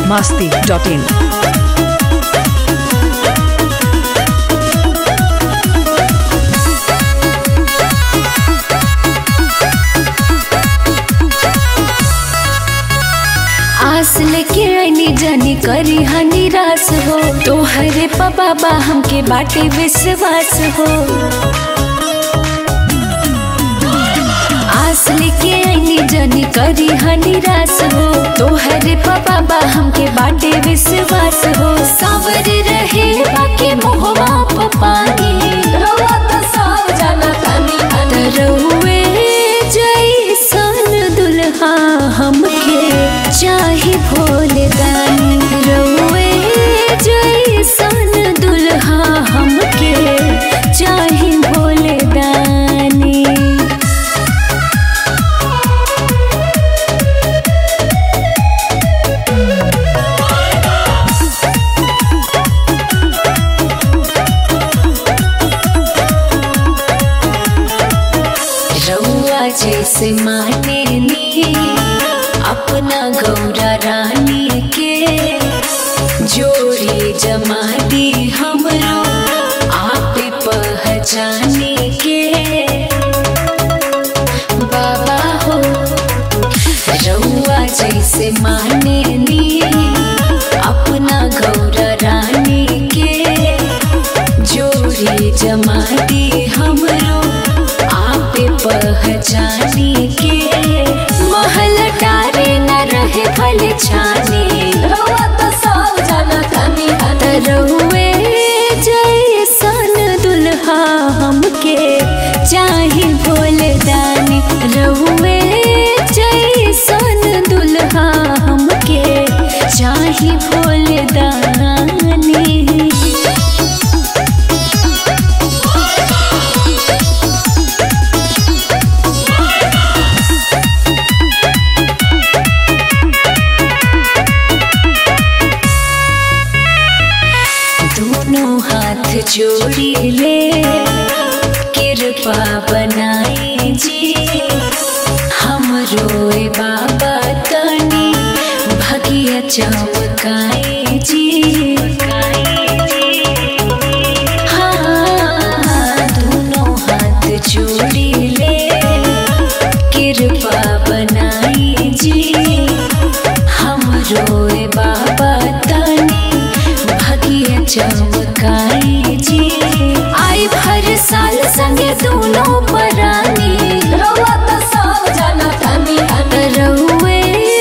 masti.in. आस लेके आईनी जानी करी हा निराश हो तोहरे पा बाबा हमके बाटे विश्वास हो आस लेके आईनी जानी करी हा निराश हो तोहरे पा बाबा हमके बाटे विश्वास हो सावर रहे बाकी मोहवा प पानी रवा तो साव जाना तानी रहुए जैसन दुल्हा हमके चाहे भोले दानी रहुए जैसन दुल्हा हमके चाहे भोले दानी रउआ जैसे माने ली अपना गौरा रानी के जोड़ी जमा दी हमरो आप पहचाने के बाबा हो रउआ जैसे माने ली अपना गौरा रानी के जोड़ी जमा दी हमरो आप पहचानी के महल टारे न रहे फल छाने रउआ तो सब जाना तनी रहुए जैसन दुल्हा हमके चाहे भोले दानी रहुए जैसन दुल्हा हमके चाहे भोले दानी दोनों हाथ जोड़ी ले कृपा बनाई जी हम रोए बाबा तनी भगिया चमकाई जी हाँ दोनों हाथ जोड़ी ले कृपा बनाई जी हम रोए बाबा तनी भगिया चमकाई जी आई भर साल संगे दोनों परानी रउआ तो सब जाना तनी रउए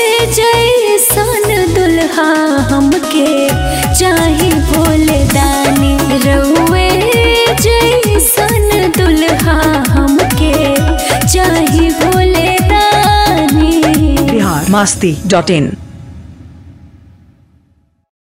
जैसन दुल्हा हमके चाहे भोले दानी रउए जैसन दुल्हा हमके चाहे भोले दानी Bihar masti.in.